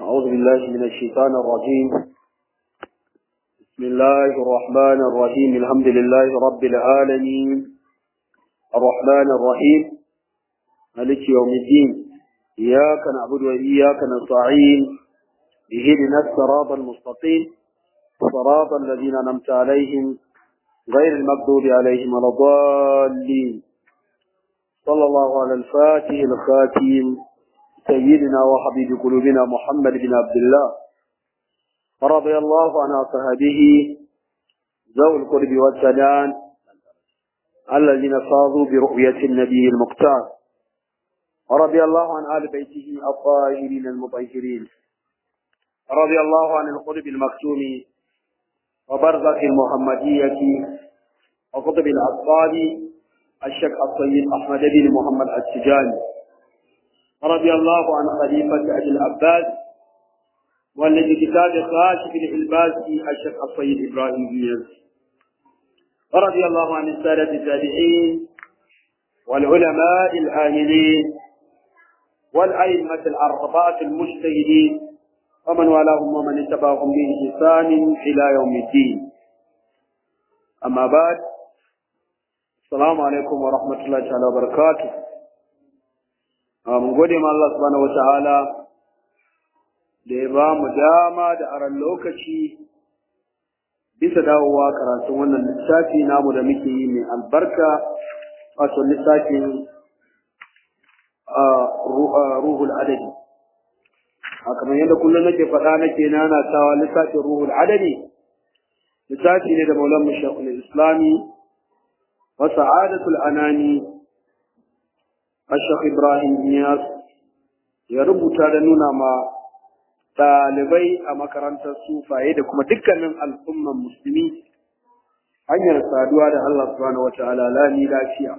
أعوذ بالله من الشيطان الرجيم بسم الله الرحمن الرحيم الحمد لله رب العالمين الرحمن الرحيم مالك يوم الدين إياك نعبد وإياك نستعين اهدنا الصراط المستقيم صراط الذين أنعمت عليهم غير المغضوب عليهم ولا الضالين صلى الله على الفاتح الخاتم سيدنا وحبيب قلوبنا محمد بن عبد الله رضي الله عن أصحابه ذوي القرب والسلام الذين فاضوا برؤية النبي المختار رضي الله عن آل بيته الطاهرين المطهرين رضي الله عن القرب المكتوم وبرزخ المحمدية وقطب الأطفال الشيخ الطيب أحمد بن محمد التجاني رضي الله عن خليفة أبي العباس والذي كتاب خاشف الإلباس الشيخ الطيب إبراهيم بن ورضي الله عن السادة التابعين والعلماء العاملين والأئمة الأربعة المجتهدين ومن والاهم ومن اتبعهم بإحسان إلى يوم الدين أما بعد السلام عليكم ورحمة الله تعالى وبركاته mun gode ma Allah subhanahu wata'ala da ya ba mu dama da aran lokaci bisa dawowa karatun wannan littafi namu da muke yi mai albarka wato littafin ruhul adadi a kamar yadda kullum nake faɗa nake nanatawa littafin ruhul adadi littafi ne da maulan mashakul islami wa sa'adatul anani Ashok Ibrahim Niyas ya rubuta da nuna ma ɗalibai a makarantar sufaye da kuma dukkanin al'umman musulmi hanyar saduwa da Allah subhanahu wa ta'ala lami lafiya.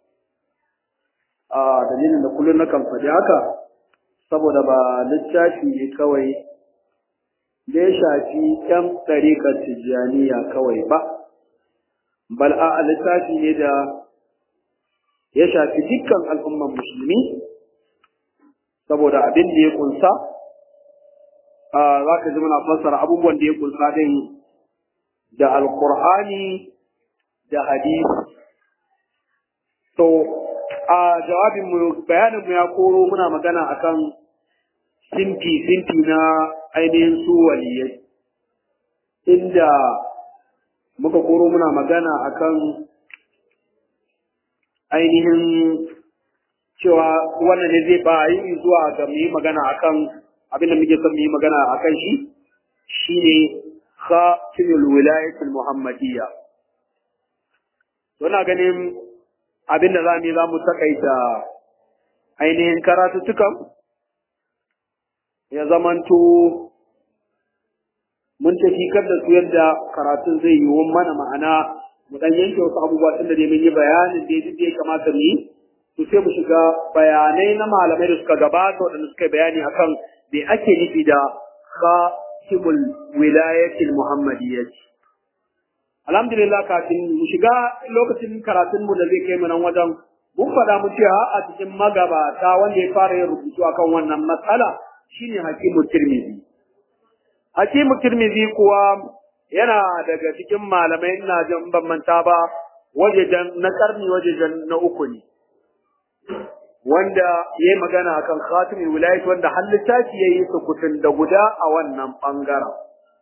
A dalilin da kullum na faɗi haka, saboda ba littafi ne kawai da ya shafi ‘yan ɗariƙar tijjaniya kawai ba, bal a littafi ne da ya shafi dukkan al'umman musulmi saboda abin da ya kunsa za ka ji muna fassara abubuwan da ya kunsa din da alkur'ani da hadisi to a jawabin mu bayanin mu ya koro muna magana akan sinti sinti na ainihin su waliyai inda muka koro muna magana akan ainihin cewa wannan ne zai ba yi zuwa ga mu yi magana akan abin da muke son mu yi magana akan shi shine khatimul wilayatul muhammadiyya Wana ganin abin da zamu yi za mu takaita ainihin karatuttukan ya zamanto mun tafi da su yadda karatun zai yi mana ma'ana mu dan yanke wasu abubuwa tun da dai mun yi bayanin da yadda ya kamata mu yi to sai mu shiga bayanai na malamai da suka gabata waɗanda suka bayani akan me ake nufi da khatibul wilayatil muhammadiyyah alhamdulillah kafin mu shiga lokacin karatun mu da zai kai mu nan wajen mun faɗa mu cewa a cikin magabata wanda ya fara yin rubutu akan wannan matsala shine hakimu tirmidhi hakimu tirmidhi kuwa yana daga cikin malamai ina jin ban manta ba wajejen na karni wajejen na uku ne wanda ya yi magana akan khatimin wilayat wanda har littafi ya yi sukutun da guda a wannan bangaren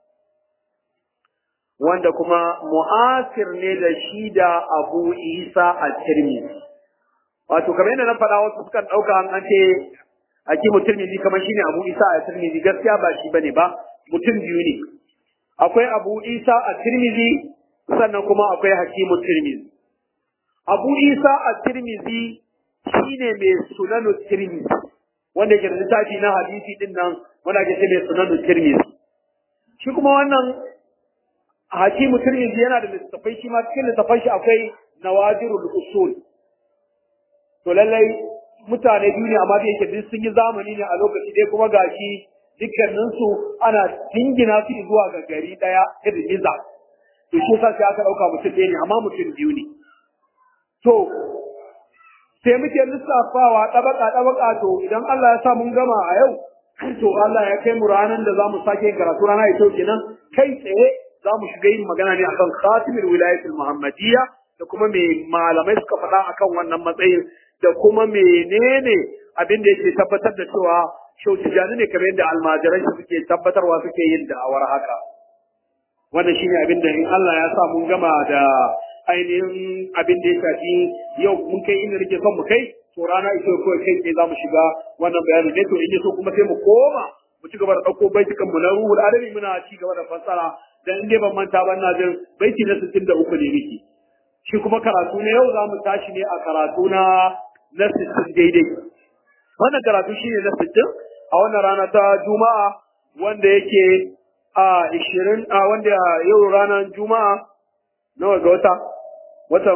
wanda kuma mu'asir ne da shi da abu isa a tirmidhi wato kamar yadda na faɗa wasu sukan ɗauka an ce hakimu tirmidhi kamar shine abu isa a tirmidhi gaskiya ba shi bane ba mutum biyu ne akwai abu isa a tirmizi sannan kuma akwai hakimu tirmizi abu isa a tirmizi shine mai sunanu tirmizi wanda ke da littafi na hadisi din nan wanda ke ce mai sunanu tirmizi shi kuma wannan hakimu tirmizi yana da littafai shi ma cikin littafai shi akwai nawadirul usul to lallai mutane biyu ne amma da yake duk sun yi zamani ne a lokaci dai kuma gashi dukkaninsu ana dingina su zuwa ga gari ɗaya irin niza to shi sa sai aka ɗauka mutum ɗaya ne amma mutum biyu ne to sai muke lissafawa ɗabaka ɗabaka to idan Allah ya sa mun gama a yau to Allah ya kai mu ranar da za mu sake yin karatu rana ita kenan kai tsaye za mu shiga yin magana ne akan khatimul wilayatul muhammadiyya da kuma me malamai suka faɗa akan wannan matsayin da kuma menene abin da yake tabbatar da cewa shau tijani ne kamar yadda almajirai suke tabbatarwa suke yin da'awar haka wannan shine abin da in Allah ya sa mun gama da ainihin abin da ya shafi yau mun kai inda nake son mu kai to rana ita kawai kai tsaye za mu shiga wannan bayani ne to in so kuma sai mu koma mu ci gaba da ɗauko baitukan mu na ruhul adabi muna ci gaba da fassara dan in dai ban manta ba ina jin baiti na 63 ne miki shi kuma karatu ne yau za mu tashi ne a karatu na na 60 daidai wannan karatu shine na 60 a wannan rana ta juma'a wanda yake a 20 a wanda yau ranar juma'a nawa ga wata watan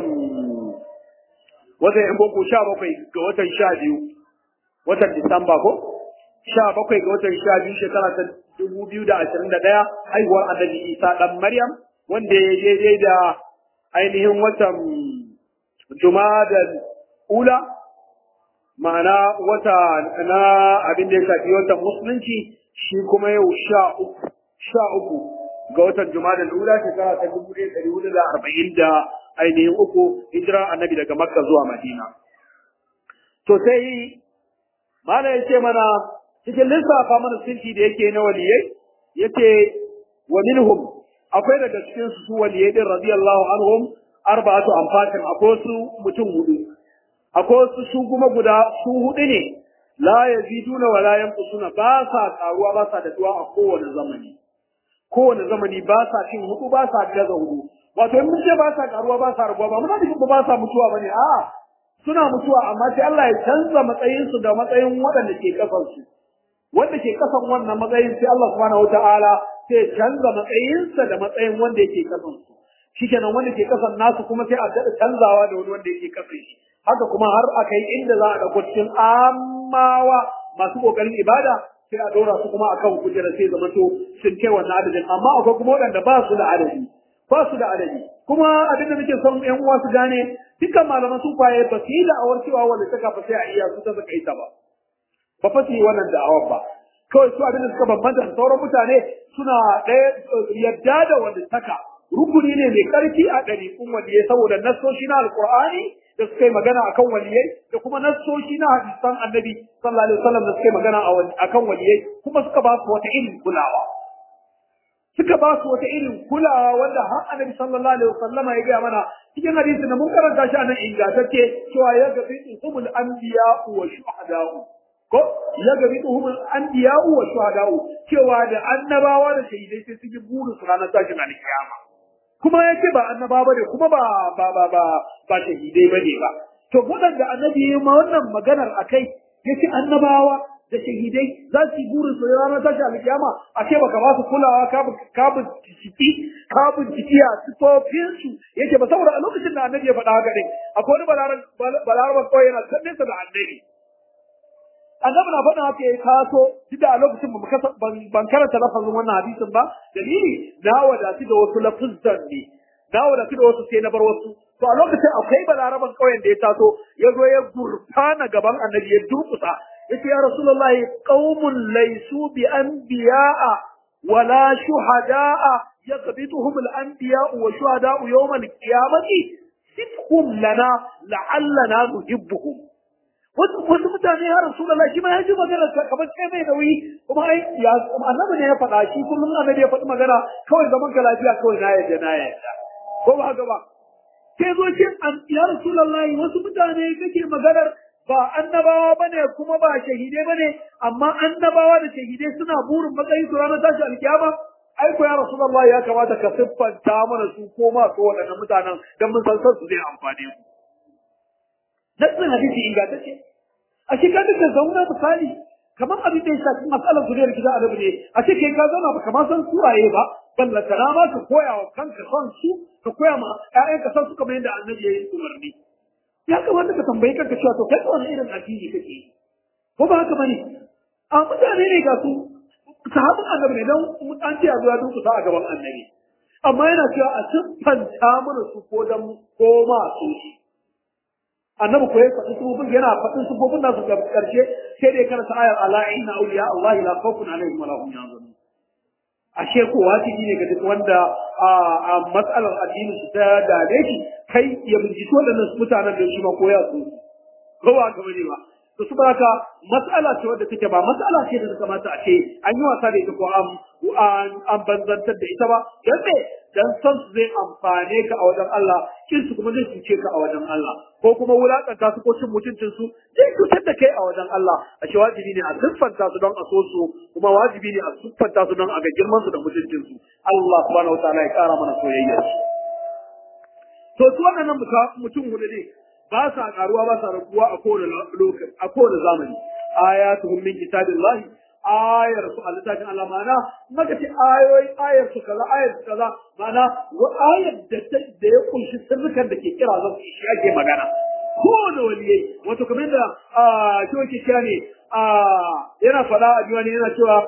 watan yan boko sha bakwai ga watan sha biyu watan disamba ko sha bakwai ga watan sha biyu shekara ta dubu biyu da ashirin da ɗaya haihuwar annabi isa ɗan maryam wanda ya daidai da ainihin watan da ula ma'ana wata na abin da ya shafi watan musulunci shi kuma yau sha uku sha uku ga watan da ula shekara ta dubu ɗaya ɗari hudu da arba'in da ainihin uku hijira annabi daga makka zuwa madina to sai mala ya ce mana cikin lissafa mana sinti da yake na waliyai yace wa minhum akwai daga cikin su waliyai din radiyallahu anhum arba'atu amfatin akwai su mutum hudu akwai su su kuma guda su hudu ne la yaziduna wa la yanqusuna ba sa karuwa ba sa daduwa a kowane zamani kowane zamani ba sa cin hudu ba sa gaza hudu wato in mun ce ba sa karuwa ba sa rabuwa ba muna nufin ba sa mutuwa bane a'a suna mutuwa amma sai Allah ya canza matsayin su da matsayin waɗanda ke kasan su wanda ke kasan wannan matsayin sai Allah subhanahu wataala sai ya canza matsayinsa da matsayin wanda yake kasan su shikenan wanda ke kasan nasu kuma sai a daɗa canzawa da wani wanda yake kasan shi haka kuma har a kai inda za a ɗauko cikin amawa masu ƙoƙarin ibada sai a ɗora su kuma akan kujera sai zama to sun kai wannan adadin amma akwai kuma waɗanda ba su da adadi ba su da adadi kuma abin da muke son ƴan uwa su gane dukkan malaman sun kwaye ba su yi da'awar cewa wanda ta kafa sai a iya su ta saka ita ba ba fa su yi wannan da'awar ba kawai su abin da suka bambanta da sauran mutane suna ɗaya yadda da wanda taka rukuni ne mai ƙarfi a ɗariƙun waliyai saboda nassoshi na alƙur'ani da suka yi magana akan waliyai da kuma nassoshi na hadisan annabi sallallahu alaihi wasallam da suka yi magana akan waliyai kuma suka ba su wata irin kulawa suka ba su wata irin kulawa wanda har annabi sallallahu alaihi wasallama ya gaya mana cikin hadisi da mun karanta shi a nan ingantacce cewa ya gabi humul anbiya wa shuhada'u ko ya gabi humul anbiya wa shuhada'u cewa da annabawa da shahidai sai su yi burin su ranar tashin alkiyama kuma ya ce ba annaba bane kuma ba ba ba ba ba shahidai bane ba to waɗanda annabi ya ma wannan maganar akai yace annabawa da shahidai za su yi burin su ranar tashi alkiyama a ce baka ba su kulawa ka ka binciki ka binciki a sifofin su yake ba saboda a lokacin da annabi ya faɗa haka din akwai wani balaran balaran kawai yana can nesa da annabi annabi na faɗa haka ya taso duk da a lokacin ban karanta lafazin wannan hadisin ba dalili na wadatu da wasu lafuzan ne na wadatu da wasu sai na bar wasu to a lokacin akwai balaraban ƙauyen da ya taso ya zo ya gurfana gaban annabi ya durkusa yace ya rasulullahi qaumun laysu bi anbiya'a wala shuhada'a yaqbituhum al-anbiya'u wa shuhada'u yawm al-qiyamati sifhum lana la'allana nuhibbuhum wasu wasu mutane ya rasulullahi shi ma ya ji magana kamar sai mai nauyi kuma ai ya annabi ne ya faɗa shi kullum annabi ya faɗi magana kawai zaman ka lafiya kawai na yadda na yadda ko ba haka ba sai zo shi ya rasulullahi wasu mutane kake maganar ba annabawa bane kuma ba shahidai bane amma annabawa da shahidai suna burin matsayin su ranar tashi alkiyama ai ko ya rasulullahi ya kamata ka siffanta mana su ko ma su waɗannan mutanen dan mun san su zai amfane mu nassin hadisi ingantacce a shi ka duka zauna misali kamar abin da ya shafi matsalar zuriyar gida a ne a ce kai ka zauna ba kamar san suwaye ba ballanta na ma ka koya wa kanka son su ka koya ma ƴaƴanka son su kamar yadda annabi ya yi umarni ya kamata ka tambayi kanka cewa to kai wani irin addini kake yi ko ba haka bane a mutane ne ga su sahabin annabi ne dan an ce a zuwa durkusa a gaban annabi amma yana cewa a siffanta mana su ko dan ko ma su shi annabi ko ya faɗi sufofin yana faɗin sufofin nasu ga ƙarshe sai dai karanta ayar ala inna awliya Allah la khawfun alaihim wa la hum yahzanun ashe ko wajibi ne ga duk wanda a matsalar addini su ta dame shi kai ya binciki waɗannan mutanen da shi ma ko ya so ko ba ka bane ba to su haka matsala ce wadda take ba matsala ce da kamata a ce an yi wasa da ita ko an an banzantar da ita ba dan me dan san su zai amfane ka a wajen Allah kin su kuma zai cuce ka a wajen Allah ko kuma wulakanta su ko cin mutuncin su zai cutar da kai a wajen Allah a ce wajibi ne a siffanta su don a so su kuma wajibi ne a siffanta su don a ga girman su da mutuncin su Allah subhanahu wataala ya kara mana soyayya to su waɗannan mutum hudu ne ba sa karuwa ba sa rabuwa a kowane lokaci a kowane zamani ayatuhum min kitabillahi ayar su a littafin Allah ma'ana maka ce ayoyi ayar su kaza ayar su kaza ma'ana wa ayar da da ya kunshi sirrukan da ke kira zan shi ake magana kowane waliyai wato kamar da shi wake kira ne yana faɗa a diwani yana cewa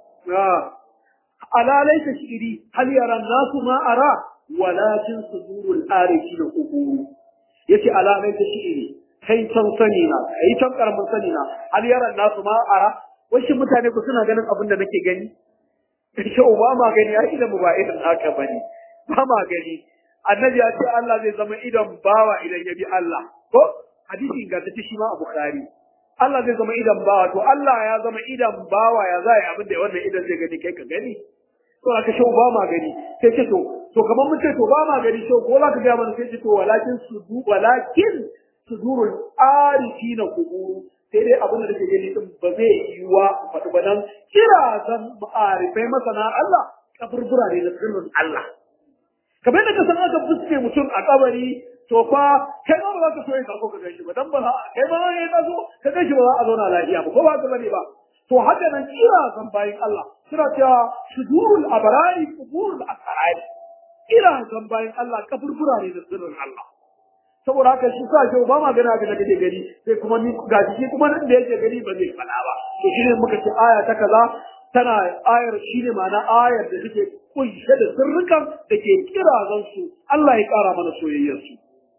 ala laysa shiri hal yara nasu ma ara walakin sudurul arifi da kuburu yace ala laysa shiri kai can sani na kai can karamin sani na hal yara nasu ma ara wasu mutane ku suna ganin abin da nake gani shi ba ma gani ai idan mu ba idan haka bane ba ma gani annabi ya ce Allah zai zama idan bawa idan ya bi Allah ko hadisi ga ta shi ma a bukhari Allah zai zama idan bawa to Allah ya zama idan bawa ya zai abin da wannan idan zai gani kai ka gani to aka shi ba ma gani sai ce to to kamar mun ce to ba ma gani to ko za ka ga mana sai ce to walakin sudu walakin sudurul arifina kuburu sai dai abin da take gani din ba zai yi wa faɗi ba nan kira zan ma'arifai masana Allah kaburbura ne da sirrin Allah kamar yadda ka san aka fuske mutum a kabari to fa kai ma ba za ka so yin karko ka gan shi ba dan ba kai ma ne ka so ka gan shi ba za a zauna lafiya ba ko ba ka bane ba to haka nan kira zan bayin Allah suna cewa shudurul abrari kuburul asrari kira zan bayin Allah kaburbura ne da sirrin Allah saboda haka shi sa shi ba ma gana ga nake gari sai kuma ni ga shi kuma nan da yake gari ba zai fada ba to shine muka ce aya ta kaza tana ayar shine ma'ana ayar da take kunshe da sirrukan da ke kirazan su Allah ya kara mana soyayyar su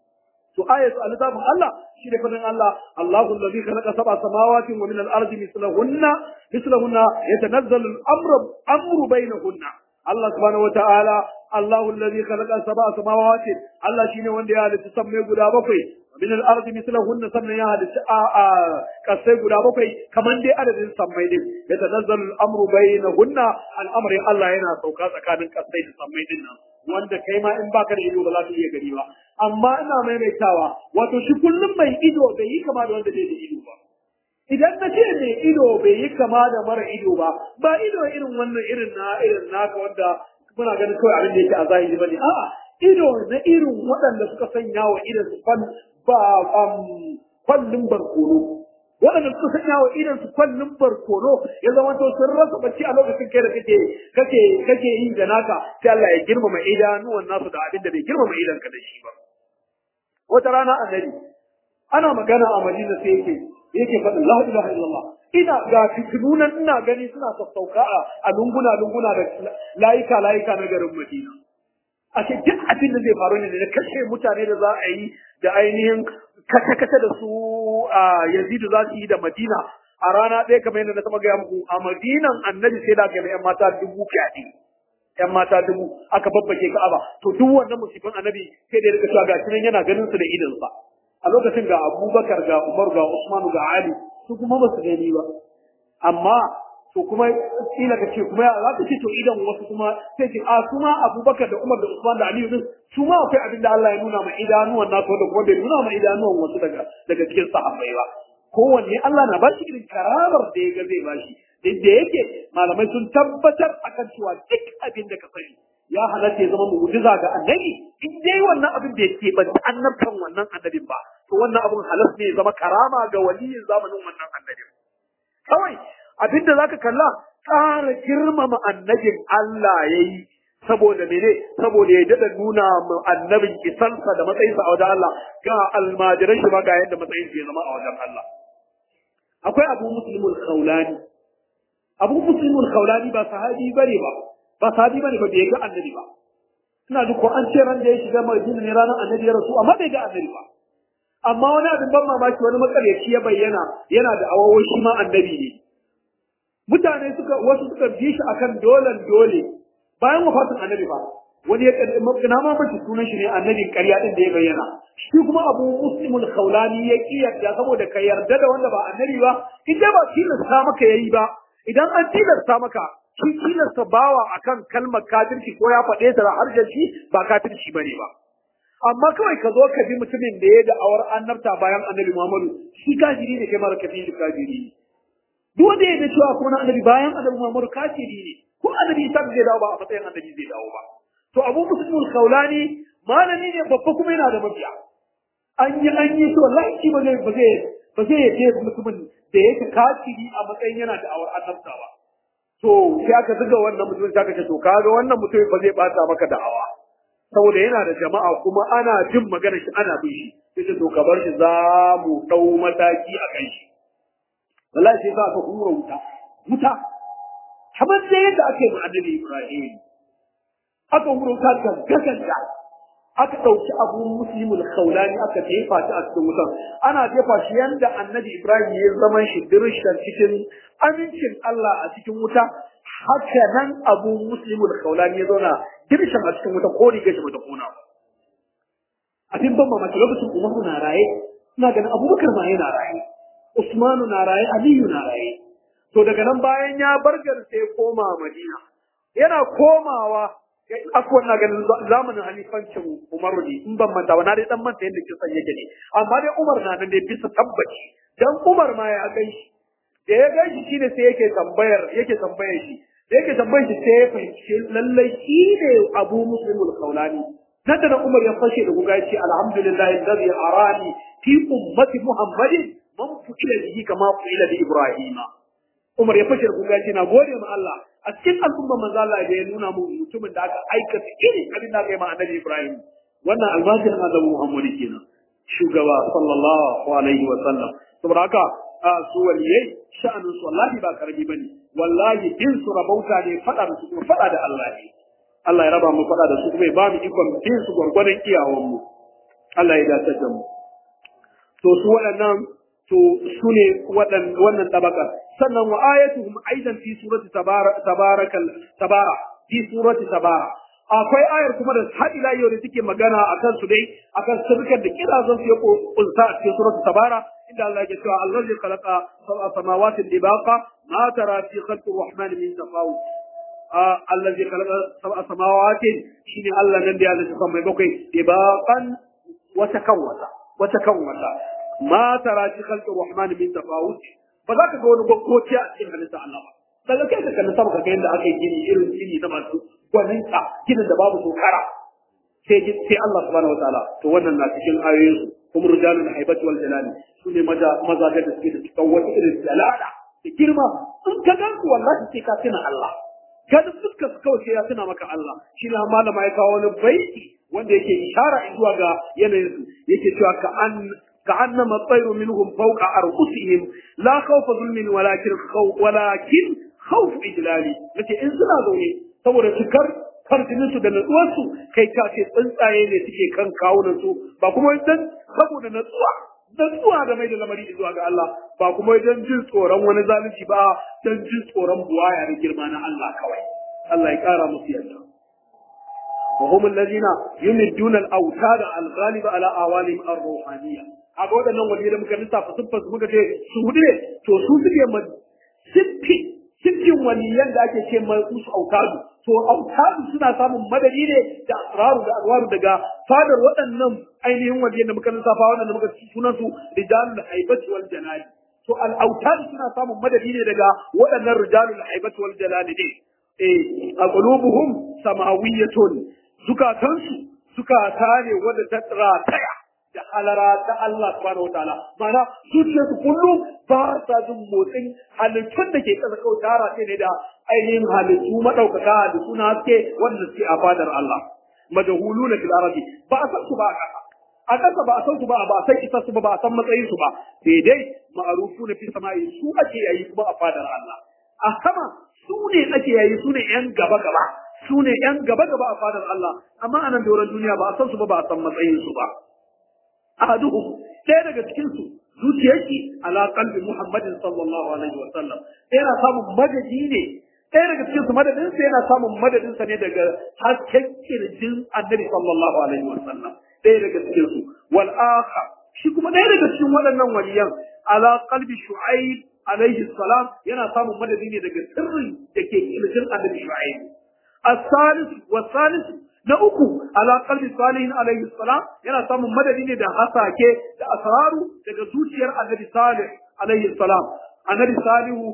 to ayatu al-kitabun Allah shine fadin Allah Allahu alladhi khalaqa sab'a samawati wa min al-ardi mithlahunna mithlahunna yatanazzalu al-amru amru bainahunna Allah subhanahu wa ta'ala Allahu alladhi khalaqa sab'a samawati Allah shine wanda ya halitta sammai guda bakwai min al-ardi mithlahunna sannan ya halitta a a kasai guda bakwai kaman dai adadin sammai din ya tanazzalu al-amru bainahunna al-amri Allah yana sauka tsakanin kasai da sammai din nan wanda kai ma in baka da ido ba za ka iya gani ba amma ina maimaitawa wato shi kullum mai ido bai yi kama da wanda bai da ido ba idan na ce mai ido bai yi kama da mara ido ba ba ido irin wannan irin na irin naka wanda muna ganin kawai abin da yake a zahiri bane a'a ido na irin waɗanda suka sanya wa idan su kwan ba kwallin barkono waɗanda suka sanya wa idan su kwallin barkono ya zama to sun rasa bacci a lokacin kai da kake kake kake yi da naka sai Allah ya girmama idanuwan nasu da abin da bai girmama idan ka da shi ba wata rana annabi ana magana a Madina sai yake yake faɗin la ilaha illallah ina ga fitinunan ina gani suna sassauka a lunguna lunguna da layika layika na garin Madina a ce duk abin da zai faru ne da kashe mutane da za a yi da ainihin kace-kace da su a Yazidu za su yi da Madina a rana ɗaya kamar yadda na taɓa gaya muku a Madinan annabi sai da gaba 'yan mata dubu fyaɗe. ‘Yan mata dubu aka babbake Ka'aba to duk wannan musibin annabi sai da ya rika cewa ga nan yana ganin su da idonsa. A lokacin ga Abubakar ga Umar ga Usman ga Ali su kuma ba su gani ba. Amma to kuma kila ka ce kuma za ka ce to idan wasu kuma sai ce a su ma Abubakar da Umar da Usman da Ali din su ma akwai abin da Allah ya nuna ma idanuwan nasu da kuma bai nuna ma idanuwan wasu daga daga cikin sahabbai ba kowanne Allah na bashi irin karamar da ya ga zai bashi duk da yake malamai sun tabbatar akan cewa duk abin da ka sani ya halatta ya zama mu'jiza ga annabi in dai wannan abin da yake ban annabtan wannan annabin ba to wannan abin halas ne ya zama karama ga waliyin zamanin wannan annabin kawai abinda zaka kalla ƙara girmama annabin Allah yayi saboda mene saboda ya dada nuna mu annabin isansa da matsayinsa a wajen Allah ga almajiran shi ma ga yadda matsayinsa ya zama a wajen Allah akwai abu muslimul khawlani abu muslimul khawlani ba sahabi bane ba ba sahabi bane ba bai ga annabi ba ina duk ko an ce ran da ya shiga madina ne ranar annabi ya rasu amma bai ga annabi ba amma wani abin ban mamaki wani makaryaci ya bayyana yana da awawo shi ma annabi ne mutane suka wasu suka bi shi akan dolan dole bayan wafatin annabi ba wani ya na ma mace sunan shi ne annabin ƙarya din da ya bayyana shi kuma abu muslimul khawlani ya ki yarda saboda ka yarda da wanda ba annabi ba idan ba tilasta maka yayi ba idan an tilasta maka shi tilasta bawa akan kalmar kafirci ko ya faɗe ta har da shi ba kafirci bane ba amma kawai ka zo ka bi mutumin da ya da awar annabta bayan annabi Muhammadu shi kafiri ne kai mara kafiri kafiri ne duk wanda ya da cewa kuma na annabi bayan annabi Muhammadu kafiri ne ko annabi Isa zai dawo ba a matsayin annabi zai dawo ba to Abu Muslim al-Khawlani malami ne babba kuma yana da mabiya an yi an yi to wallahi shi ba zai ba zai ba zai yace mutumin da yake kafiri a matsayin yana da awar annabta ba to sai aka zuga wannan mutumin sai aka ce to kaga wannan mutumin ba zai bata maka da'awa saboda yana da jama'a kuma ana jin magana shi ana bin shi sai to ka bar shi za mu dau mataki a kan shi wallahi sai za ka hura wuta wuta kamar da yadda ake mu annabi Ibrahim aka hura wuta ka gaganda aka dauki abu muslimul khawlani aka jefa ta a cikin wutan ana jefa shi yanda annabi Ibrahim ya zama shi dirshan cikin amincin Allah a cikin wuta haka nan abu muslimul khawlani ya zauna dirshan a cikin wuta ko riga shi bata kona ba abin ban mamaki lokacin umaru na raye ina ganin abubakar ma yana raye usmanu na raye aliyu na raye to daga nan bayan ya bar sai ya koma madina yana komawa akwai na ganin zamanin halifancin umaru ne in ban manta ba na dai dan manta yadda kisan yake ne amma dai umar na nan dai bisa tabbaci dan umar ma ya gan shi da ya gan shi shine sai yake tambayar yake tambayar shi da yake tambayar shi sai ya fahimci lallai shi ne abu muslimul kaulani nan da umar ya fashe da guga ce alhamdulillahi alladhi arani fi ummati muhammadin man fu'ila bihi kama fu'ila bi ibrahima umar ya fashe da guga ce na gode ma Allah a cikin al'umma manzo Allah da ya nuna mu mutumin da aka aikata irin abin da aka yi ma annabi ibrahim wannan almajirin annabi muhammad kenan shugaba sallallahu alaihi wa sallam saboda haka su waliyai sha'anin su wallahi ba karbi bane wallahi in su rabauta ne fada da su kuma fada da Allah ne Allah ya raba mu fada da su kuma ya ba mu ikon bin su gwargwadon iyawan mu Allah ya dace da mu to su waɗannan to su ne wannan tabaka sannan wa ayatuhum aidan fi surati tabarakal tabara fi surati tabara akwai ayar kuma da har ila yau da take magana akan su dai akan sirkar da kirazan su ya kunsa a cikin surati tabara inda Allah ya cewa allazi khalaqa sab'a samawati dibaqa ma tara fi khalqi rahman min tafawut allazi khalaqa sab'a samawati shine Allah nan da ya halitta sama bakwai dibaqan wata kan wata wata kan wata ma tara fi khalqi rahman min tafawut ba za ka ga wani gwaggoci a cikin halitta Allah ba daga kai ka kalli sama ka ga yadda aka yi gini irin gini na masu gwaninta ginin da babu tokara sai sai Allah subhanahu wataala to wannan na cikin ayoyin su kuma rijalul haibati wal jalali su ne maza maza da suke da cikin wata irin jalala da girma in ka gan su wallahi sai ka tuna Allah kada fuskar su kawai sai ya tuna maka Allah shi ne malama ya kawo wani baiti wanda yake ishara zuwa ga yanayin su yake cewa ka an كأنما الطير منهم فوق أرؤوسهم لا خوف ظلم ولكن خوف ولكن خوف إجلالي لكن إن سنا زوني saboda cikar farjininsu da natsuwarsu kai ka ce tsuntsaye ne suke kan kawunansu ba kuma dan saboda natsuwa natsuwa da mai da lamari zuwa ga Allah ba kuma dan jin tsoron wani zalunci ba dan jin tsoron buwaya da girma na Allah kawai Allah ya kara musu yarda وهم الذين يمدون الأوتاد الغالبة على أوالهم الروحانية kaga waɗannan waliyai da muka lissafa siffar su muka ce su hudu ne to su suke ma siffi siffin waliyan da ake ce ma musu autadu to autadu suna samun madadi ne da asraru da alwaru daga fadar waɗannan ainihin waliyan da muka lissafa waɗanda muka sunan su rijalul haibati wal jalali to al autadu suna samun madadi ne daga waɗannan rijalul haibati wal jalali ne eh a qulubuhum samawiyatun zukatansu zukata ne wadda ta rataya da halara ta Allah subhanahu wataala ma'ana zuciyarsu kullum ba sa jin motsin halittun da ke ƙasa kawai tara ce ne da ainihin halittu maɗaukaka da suna haske wanda suke a fadar Allah majahulu na fil arabi ba a san su ba a ƙasa a ƙasa ba a san su ba ba a san isa su ba ba a san matsayin su ba sai dai ma'arufu na fi sama'i su ake yayi kuma a fadar Allah a sama su ne ake yayi su ne yan gaba gaba su ne yan gaba gaba a fadar Allah amma a nan doron duniya ba a san su ba ba a san matsayin su ba ahaduhum ɗaya daga cikin su zuciyarki ala qalbi Muhammadin sallallahu alaihi wa sallam yana samun madadi ne ɗaya daga cikin su madadin sa yana samun madadin sa ne daga hasken kirjin Annabi sallallahu alaihi wa sallam ɗaya daga cikin su wal akhar shi kuma ɗaya daga cikin waɗannan waliyan ala qalbi Shu'aib alaihi salam yana samun madadi ne daga sirrin da ke kirjin Annabi Shu'aib الثالث والثالث na uku ala qalbi salihin alaihi salam yana samun madadi ne da hasake da asraru daga zuciyar annabi salih alaihi salam annabi salihu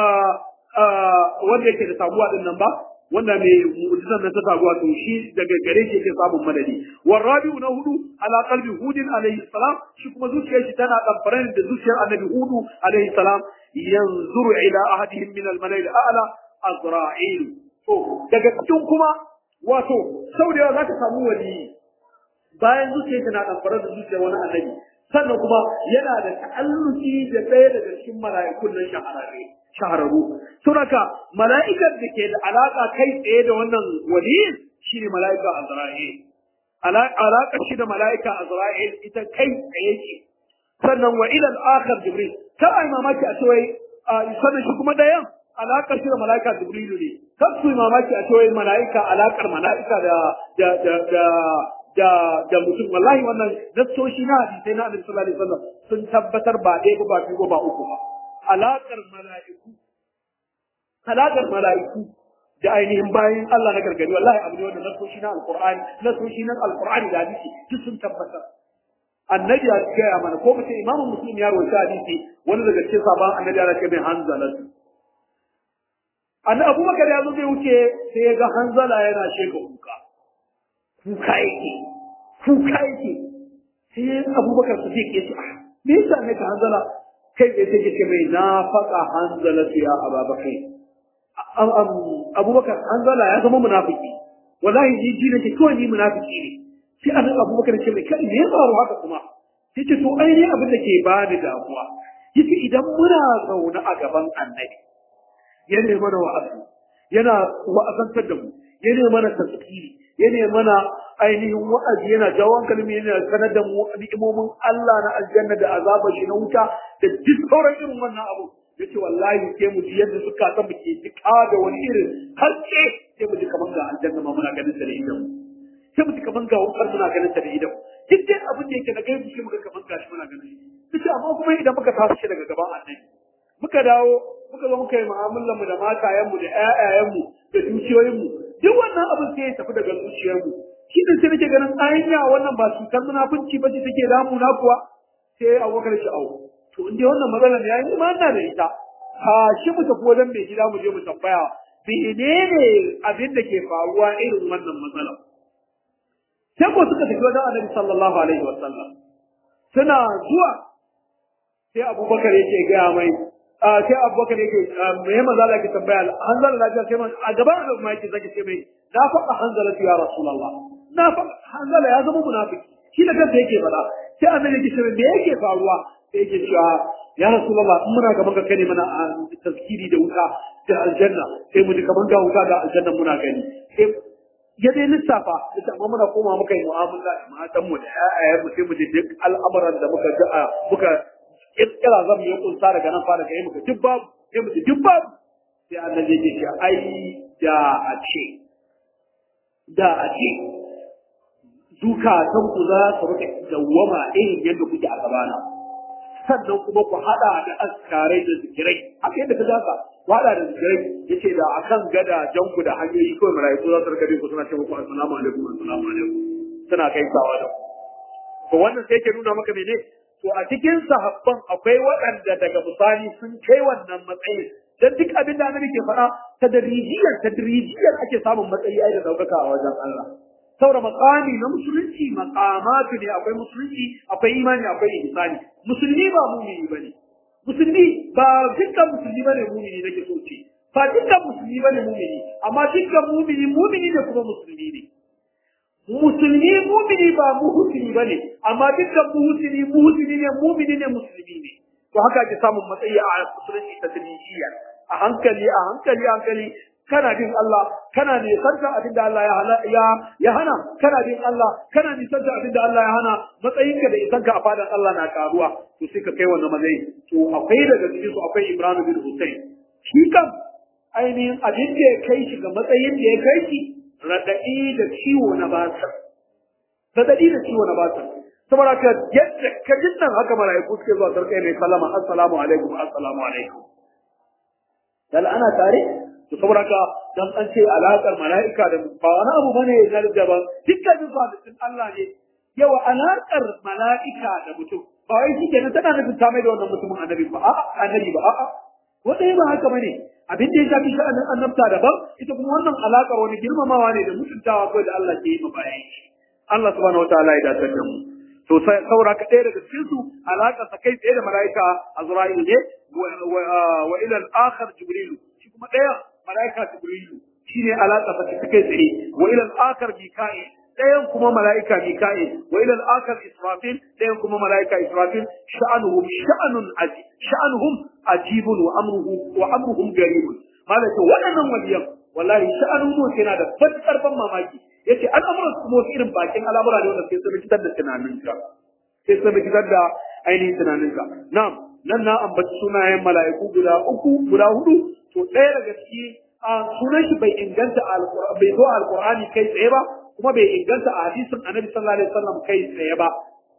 wanda yake da sabuwa din nan ba wanda mai mu'jizan nan ta sabuwa to shi daga gare shi yake samun madadi warabi'u na hudu ala qalbi hudin alaihi salam shi kuma zuciyar shi tana damfare da zuciyar annabi hudu alaihi salam yanzuru ila ahadihim min al-mala'il a'la azra'il to daga cikin kuma wato sau da yawa za ka samu wali bayan zuciya tana ɗanfara da zuciya wani annabi sannan kuma yana da ta'alluki da ɗaya daga cikin mala'ikun nan shahararre shahararru saboda mala'ikar da ke da alaƙa kai tsaye da wannan wali shine mala'ika Azra'il alaƙar shi da mala'ika Azra'il ita kai tsaye ce sannan wa ila al-akhar Jibril ta ai mamaki a cewa sannan shi kuma ɗayan alaƙar shi da mala'ika Jibrilu ne kan su mamaki a cewa mala'ika alaƙar mala'ika da da da da da da mutum wallahi wannan nassoshi na hadisai na Annabi sallallahu alaihi wasallam sun tabbatar ba ɗaya ba ba biyu ba uku ba alaƙar mala'iku alaƙar mala'iku da ainihin bayan Allah na gargadi wallahi abu ne wannan nassoshi na alqur'ani nassoshi na alqur'ani da hadisi duk sun tabbatar annabi ya gaya mana ko mace imamu muslim ya rawaita hadisi wani daga cikin sabon annabi ya ce mai hanzalatu annabi abubakar ya zo zai wuce sai ya ga hanzala yana sheka kuka kuka yake kuka yake sai abubakar su ke ce ah me yasa ne ka hanzala kai tsaye sai ce mai na faɗa hanzala su ya ababakai abubakar hanzala ya zama munafiki wallahi ni ji nake kawai ni munafiki ne sai annabi abubakar ce mai kai me ya faru haka kuma sai ce to ainihin abin da ke bani damuwa yace idan muna zaune a gaban annabi yana mana wa'azi yana wa'azantar da mu yana mana tasiri yana mana ainihin wa'azi yana jawo kalmi yana sanar da mu ni'imomin Allah na aljanna da azabar shi na wuta da duk sauran irin wannan abu yace wallahi sai mu ji yadda suka san mu ke jika da wani irin harke sai mu ji kaman ga aljanna ma muna ganin ta da idan sai mu ji kaman ga wutar muna ganin ta da idan duk dai abin da yake na gaibu shi muka kaman gashi muna ganin shi sai amma kuma idan muka tashi daga gaban annabi muka dawo muka zo muka yi mu'amalar mu da matayen mu da ƴaƴayen mu da dukiyoyin mu duk wannan abin sai ya tafi daga zuciyar mu shi ne sai nake ganin anya wannan ba cutar munafunci ba ce take damu na kuwa sai abubakar shi au to in dai wannan matsalar ya yi ma ina da ita ha shi mu tafi wajen mai gida mu je mu tambaya menene abin da ke faruwa irin wannan matsalar sai ko suka tafi wajen annabi sallallahu alaihi wasallam suna zuwa sai abubakar yake gaya mai sai abubakar yake mai maza da ke tambaya hanzala lafiya sai man a gaban da kuma yake zaki ce mai na faɗa hanzala ya rasulullah na faɗa hanzala ya zama munafiki shi da kanta yake faɗa sai annabi yake cewa me yake faruwa sai yake cewa ya rasulullah in muna gaban ka kane mana tazkiri da wuta da aljanna sai mu ji kaman ga wuta da aljanna muna gani sai ya dai lissafa ita amma muna koma muka yi mu'amala da matan mu da ƴaƴayen mu sai mu ji duk al'amuran da muka ga muka kirkira zan yi kunsa daga nan fara ga yi muka duk babu sai mu ji duk babu sai annabi ya ce ai da a ce da a ce zukatan ku za su rika dawwama irin yadda kuke a gabana sannan kuma ku hada da askarai da zikirai haka yadda ka zaka ku hada da zikirai yace da akan gada janku da hanyoyi kawai malaiku za su rika bin ku suna ce muku assalamu alaikum assalamu alaikum suna kai sawa da to wannan sai ke nuna maka mene to a cikin sahabban akwai waɗanda daga misali sun kai wannan matsayin dan duk abin da annabi ke faɗa tadrijiyar tadrijiyar ake samun matsayi ai da daukaka a wajen Allah saboda makami na musulunci makamatu ne akwai musulunci akwai imani akwai ihsani musulmi ba mumini bane musulmi ba dukkan musulmi bane mumini nake so ce ba dukkan musulmi bane mumini amma dukkan mumini mumini ne kuma musulmi ne musulmi mumini ba muhsini bane amma dukkan muhsini muhsini ne mumini ne musulmi ne to haka ake samun matsayi a musulunci ta tadrijiyya a hankali a hankali a hankali kana bin Allah kana nisanta abin da Allah ya ya hana kana bin Allah kana nisanta abin da Allah ya hana matsayinka da isanka a fadan Allah na karuwa to sai ka kai wannan matsayi to akwai daga cikin su akwai Ibrahim bin Hussein shi kan ainihin abin da ya kai shi ga matsayin da ya kai shi raɗaɗi da ciwo na basir raɗaɗi da ciwo na basir saboda ka yadda ka jin nan haka mala'iku suke zuwa sarkai mai sallama assalamu alaikum assalamu alaikum dal ana tare to saboda ka dan an ce alaƙar mala'ika da ba wani abu bane na daban dukkanin halittun Allah ne yawa alaƙar mala'ika da mutum ba wai shi kenan tana nufin ta mai da wannan mutumin annabi ba a'a annabi ba a'a wanda ba haka bane abin da ya shafi sha'anin annabta daban ita kuma wannan alaƙar wani girmamawa ne da mutuntawa kawai da Allah ke yi ma bayan shi Allah subhanahu wataala ya dace da mu to sai saura ka ɗaya daga cikin su alaƙar sa kai tsaye da mala'ika Azra'il ne wa ila al-akhar Jibril shi kuma ɗaya mala'ika Jibril shine alaƙar sa kai tsaye wa ila al-akhar Mika'il ɗayan kuma mala'ika Mika'il wa ila al-akhar Israfil ɗayan kuma mala'ika Israfil sha'anuhum sha'anun aji sha'anuhum ajibun wa amruhu wa amruhum garibun malaka waɗannan waliyan wallahi sha'anun mu yana da fatkar ban mamaki yace al'amuran su wasu irin bakin al'amura ne wanda sai sun fitar da tunaninka sai sun fitar da ainihin tunaninka na'am nan na ambaci sunayen mala'iku guda uku guda hudu to ɗaya daga ciki a sunan shi bai inganta bai zo alqur'ani kai tsaye ba kuma bai inganta a hadisin annabi sallallahu alaihi wasallam kai tsaye ba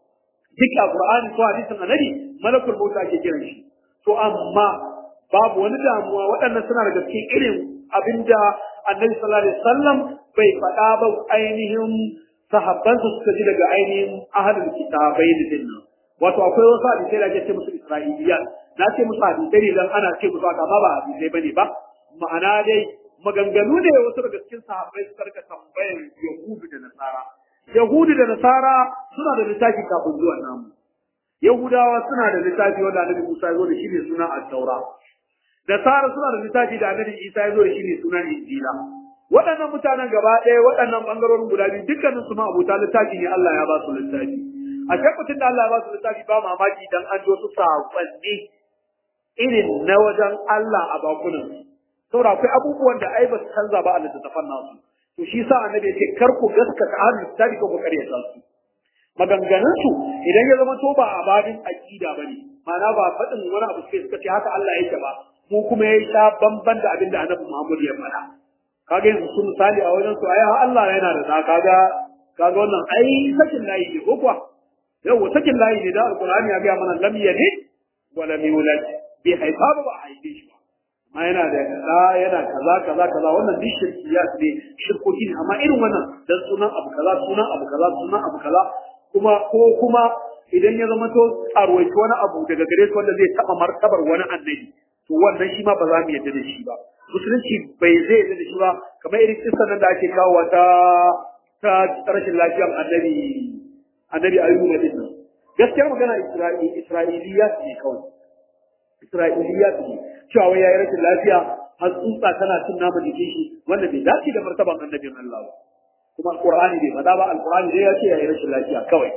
duk a qur'ani ko hadisin annabi malakul maut ake kiran shi to amma babu wani damuwa waɗannan suna daga cikin irin abinda annabi sallallahu alaihi wasallam bai faɗa ba ainihin sahabban su suka ji daga ainihin ahlul kitabai din nan wato akwai wasu hadisai da ake ce musu isra'iliyan na ce musu hadisai ne dan ana ce musu haka amma ba hadisai bane ba ma'ana dai maganganu ne wasu daga cikin sahabbai suka rika tambayar yahudu da nasara yahudu da nasara suna da littafi kafin zuwan namu yahudawa suna da littafi wanda annabi musa ya zo da shi ne suna at-taura nasara suna da littafi da annabi isa ya zo da shi ne suna injila waɗannan mutanen gaba ɗaya waɗannan ɓangarorin guda biyu dukkanin su ma abota littafi ne Allah ya ba su littafi a shakkacin da Allah ya ba su littafi ba mamaki dan an ji wasu saƙonni irin na wajen Allah a bakunan saboda akwai abubuwan da ai ba su canza ba a littattafan nasu to shi sa annabi ya ce kar ku gaskata ahlul littafi ko ku karyata su maganganun su idan ya zama to ba a babin aqida bane ma'ana ba faɗin wani abu sai suka ce haka Allah yake ba mu kuma ya sha bamban da abin da annabi Muhammad ya faɗa kaga yanzu su misali a wajen su ai Allah yana da da kaga kaga wannan ai sakin layi ne ko kuwa yau sakin layi ne da alqur'ani ya ga mana lam yalid wa lam yulad bi haifa ba a haife shi ba amma yana da kaza yana kaza kaza kaza wannan duk shirkiyat ne shirkoki ne amma irin wannan dan sunan abu kaza sunan abu kaza sunan abu kaza kuma ko kuma idan ya zama to tsarwaci wani abu daga gare su wanda zai taba martabar wani annabi to wannan shi ma ba za mu yarda da shi ba musulunci bai zai yarda da shi ba kamar irin kissan nan da ake kawo ta ta rashin lafiyar annabi annabi ayyuba din nan gaskiyar magana isra'ili isra'iliya ne kawai isra'iliya ne cewa wai yayi rashin lafiya har tsutsa tana cin naman jikin shi wanda bai dace da martaban annabin Allah ba kuma alqur'ani bai faɗa ba alqur'ani dai ya ce yayi rashin lafiya kawai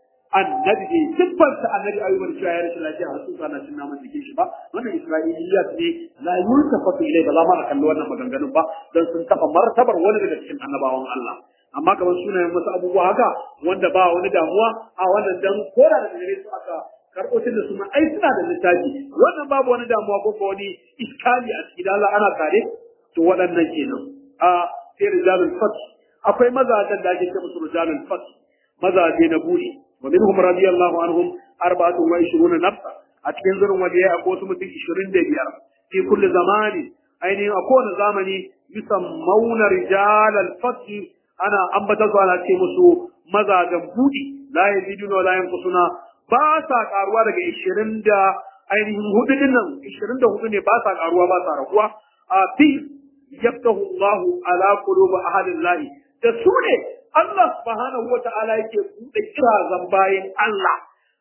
annabi bai siffanta annabi ayyuba da cewa yayi rashin lafiya har tsutsa na cin naman jikin shi ba wannan isra'iliyat ne la yultafatu ilai ba za ma a kalli wannan maganganun ba dan sun taɓa martabar wani daga cikin annabawan Allah amma kamar sunayen wasu abubuwa haka wanda ba wani damuwa a wannan dan kora da gare su aka karɓo da suna ai suna da littafi wannan babu wani damuwa ko ko wani iskali a cikin Allah ana kare to waɗannan kenan a sai rijalul fat akwai mazajen da ake ce musu rijalul fat mazaje na buri wa minhum radiyallahu anhum arba'atun wa ishruna nafsa a cikin zurin waje ya akwai wasu mutum 25 fi kulli zamani ainihin a kowane zamani yusammauna rijalal fat ana ambata su ana ce musu mazajen budi la yaziduna wa la yanqusuna ba sa karuwa daga ishirin da ainihin hudu din nan ishirin da hudu ne ba sa karuwa ba sa raguwa a fi yaftahu Allahu ala qulubi ahadillahi da su ne Allah subhanahu wa ta'ala yake buɗe kirazan bayan Allah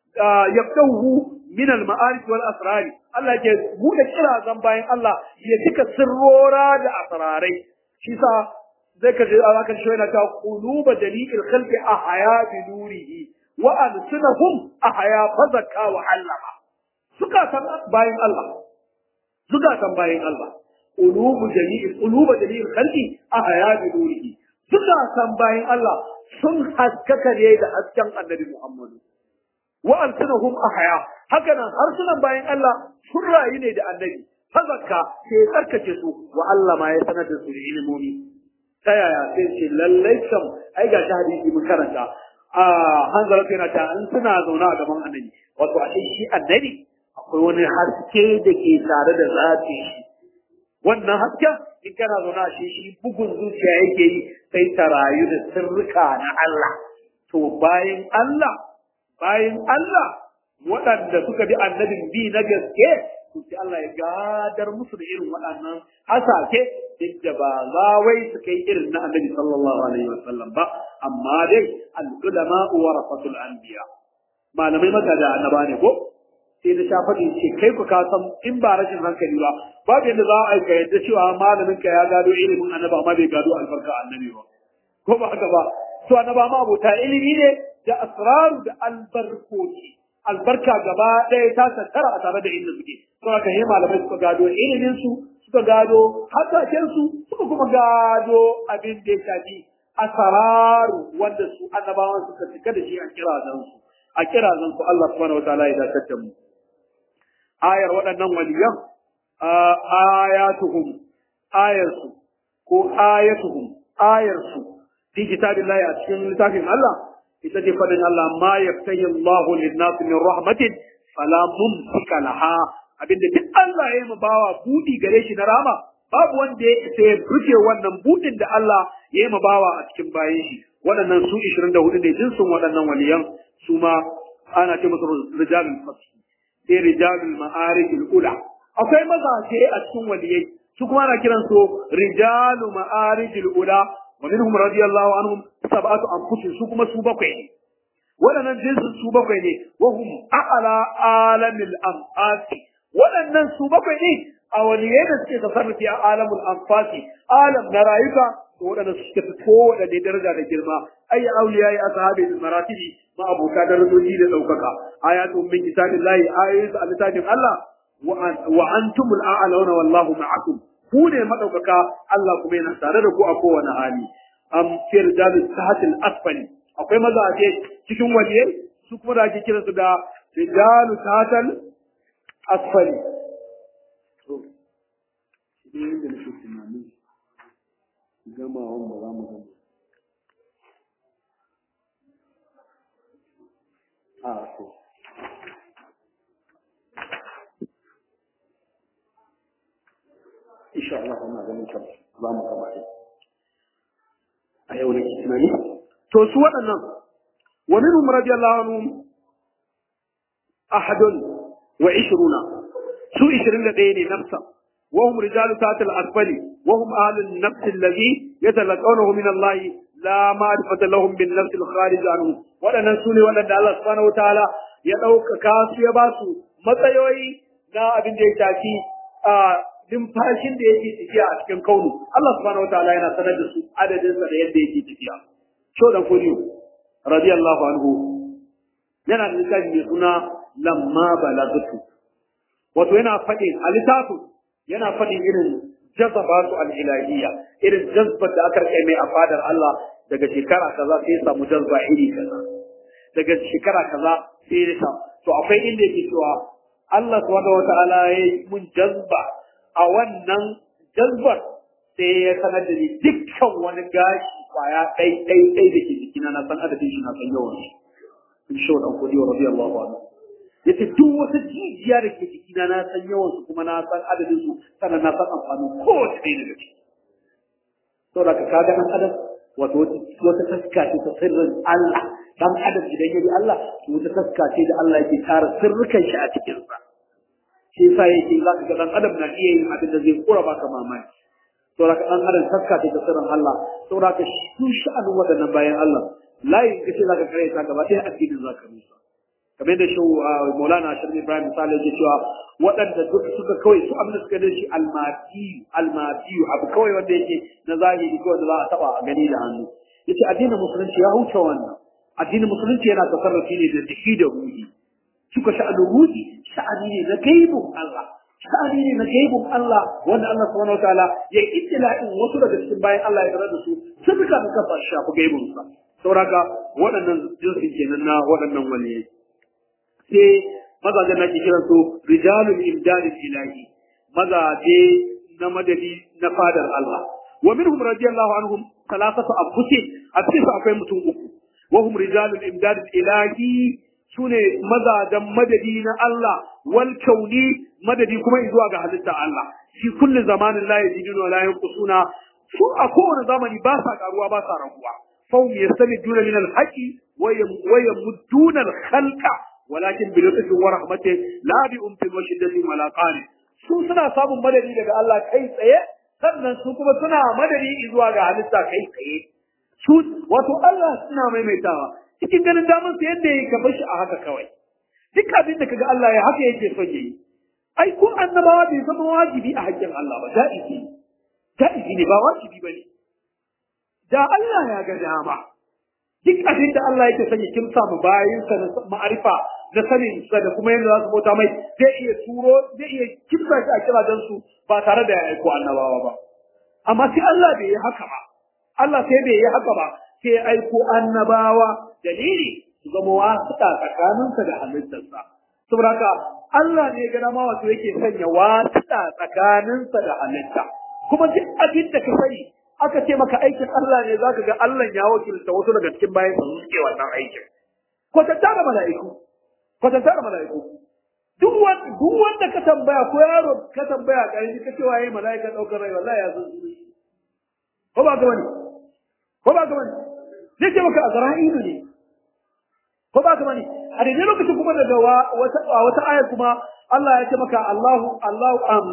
yaftahu min al-ma'arif wal asrari Allah yake buɗe kirazan bayan Allah ya cika sirrora da asrarai shi sa zai ka je Allah kan shi yana ta quluba jami'il khalqi ahya bi nurihi wa alsunahum ahya fazaka wa allama suka san bayin Allah suka san bayin Allah qulubu jami'il qulubu jami'il khalqi ahya bi nurihi suka san bayan Allah sun haskaka ne da hasken annabi Muhammadu wa alsunahum ahya haka nan harsunan bayan Allah sun rayu ne da annabi fazakka sai ya tsarkake su wa Allah ma ya sanar da su da ilimomi ta yaya sai ce lallai kam ai ga ta hadisi mun karanta a hanzara yana ta an suna zauna a gaban annabi wato a shi annabi akwai wani haske da ke tare da zafi shi wannan hasken in kana zauna a shi shi bugun zuciya yake yi sai ta rayu da sirrika na Allah to bayan Allah bayan Allah waɗanda suka bi annabin bi na gaske to sai Allah ya gadar musu da irin waɗannan hasake duk da ba za wai su kai irin na annabi sallallahu alaihi wasallam ba amma dai al-ulama warasatul anbiya malamai maka da annaba ne ko sai da sha faɗi ce kai ku ka san in ba rashin hankali ba babu yadda za a ka yadda cewa malamin ka ya gado ilimin annaba amma bai gado albarka annabi ba ko ba haka ba to annaba ma abota ilimi ne da asraru da albarkoci albarka gaba ɗaya ta tattara a tare da inda suke to haka yi malamai suka gado ilimin su suka gado hasashen su suka kuma gado abin da ya shafi asararu wanda su annabawan suka cika da shi a kirazan su a kirazan su Allah subhanahu wataala ya dakatar mu ayar waɗannan waliyan ayatuhum ayarsu ko ayatuhum ayarsu fi kitabillahi a cikin littafin Allah ita ce fadin Allah ma yaftahi Allahu lin-nas min rahmatin fala mumsika laha abinda duk Allah ya yi bawa budi gare shi na rama babu wanda ya isa ya rufe wannan budin da Allah ya yi bawa a cikin bayan shi waɗannan su 24 ne jinsin waɗannan waliyan su ma ana ce musu rijalul fasl sai rijalul ma'arifil ula akwai mazaje a cikin waliyai su kuma ana kiran su rijalu ma'arifil ula wa minhum radiyallahu anhum sab'atu anfusin su kuma su bakwai ne waɗannan jinsin su bakwai ne wa hum a'la alamil anfasi waɗannan su bakwai ne a waliyai da suke tasarrufi a alamul anfasi alam na rayuka to waɗannan suke fi kowaɗanne daraja da girma ayya auliya ya sahabi da maratibi ma abota darajoji da ɗaukaka ayatu min kitabillahi ayoyin a littafin Allah wa antumul a'launa wallahu ma'akum ku ne madaukaka Allah kuma yana tare da ku a kowane hali am fir jalu sahatil asfali akwai mazaje cikin waliyai su kuma da ake kiransu da rijalu sahatal asfali to shi ne da nake tunani gamawan ba za mu gama a to insha Allah ina ganin kam za mu gama ne a yau nake tunani to su waɗannan wa minhum radiyallahu anhum ahadun wa ishruna su 21 ne nafsa وهم رجال تحت الأسفل وهم أهل النفس الذي يتلقونه من الله لا معرفة لهم بالنفس الخارج عنه ولا سوني ولا الله سبحانه وتعالى يدوك كاسو يباسو matsayoyi na abin da ya shafi a numfashin da yake tafiya a cikin kaunu Allah subhanahu wataala yana sanar da su adadin sa da yadda yake tafiya so dan fodiyo radiyallahu anhu yana da littafi mai suna lamma balagatu wato yana faɗin a littafin yana faɗin irin jazaba su al'ilahiyya irin jazbar da aka rike mai a fadar Allah daga shekara kaza sai ya samu jazba iri kaza daga shekara kaza sai ya samu to akwai inda yake cewa Allah subhanahu wata'ala ya yi mun jazba a wannan jazbar sai ya sanar da ni dukkan wani gashi kwaya ɗai ɗai ɗai da ke jikina na san adadin shi na san yawan shi in shi wa ɗan kudi wa rabi Allah wa yace duk wata jijiya da ke jikina na san yawan su kuma na san adadin su sannan na san amfanin kowace ɗaya daga ciki saboda ka kaga ɗan adam wato wata taska ce ta sirrin Allah dan adam idan ya bi Allah to wata taska ce da Allah yake tara sirrukan shi a cikin sa shi yasa yake za ka ga dan adam na iya yin abin da zai kura baka mamaki saboda ka dan adam taska ce ta sirrin Allah saboda ka su sha'anin waɗannan bayan Allah layin kace za ka kare ta gaba ɗaya addinin za ka rusa kamar da shi Maulana Sharif Ibrahim Sale yake cewa waɗanda duk suka kawai su abin da suka da shi almatiyu almatiyu abu kawai wanda yake na zahiri kawai da za a taba a gani da hannu yace addinin musulunci ya huce wannan addinin musulunci yana tasarrufi ne da jiki da ruhi suka sha'anin ruhi sha'ani ne na gaibun Allah sha'ani ne na gaibun Allah wanda Allah subhanahu wataala ya ittila'in wasu daga cikin bayan Allah ya tarar da su sun rika da kafa shafi gaibun sa sauraka waɗannan jinsin kenan na waɗannan waliyai sai mazajen na ke kiran su rijalul imdad ilahi mazaje na madadi na fadar Allah wa minhum radiyallahu anhum thalathatu anfusi a cikin su akwai mutum uku wa hum rijalul imdad ilahi sune mazajen madadi na Allah wal kauni madadi kuma zuwa ga halitta Allah fi kulli zamanin la yaziduna wa la yanqusuna su a kowane zamani ba sa karuwa ba sa raguwa fahum yastamiduna min al-haqi wa yamudduna al-khalqa walakin bi lutfin wa rahmatin la bi umtin wa shiddatin wa la qani su suna samun madadi daga Allah kai tsaye sannan su kuma suna madadi zuwa ga halitta kai tsaye su wato Allah suna maimaitawa cikin ganin damar sa yadda yake ka bashi a haka kawai duk abin da kaga Allah ya haka yake son yayi ai ko annabawa bai zama wajibi a haƙƙin Allah ba da'izi da'izi ne ba wajibi bane da Allah ya ga dama duk abin da Allah yake sanya kimsa mu bayin sa na ma'arifa da sanin sa da kuma yadda za su bauta mai zai iya turo zai iya kimsa shi a kirajen su ba tare da ya aiko annabawa ba amma sai Allah bai yi haka ba Allah sai bai yi haka ba sai ya aiko annabawa dalili su zama wasuɗa tsakaninsa da halittarsa saboda haka Allah ne ga dama wato yake sanya wasuɗa tsakaninsa da halitta kuma duk abin da ka sani aka ce maka aikin Allah ne zaka ga Allah ya wakilta wasu daga cikin bayan su suke wannan aikin kwatanta da mala'iku kwatanta da mala'iku duk wanda duk wanda ka tambaya ko yaro ka tambaya kai ka ce waye mala'ika daukar rai wallahi ya san su ko ba ga wani ko ba ga wani zai ce maka azra'ilu ne ko ba ga wani a daidai lokacin kuma daga wata wata aya kuma Allah ya ce maka Allahu Allahu am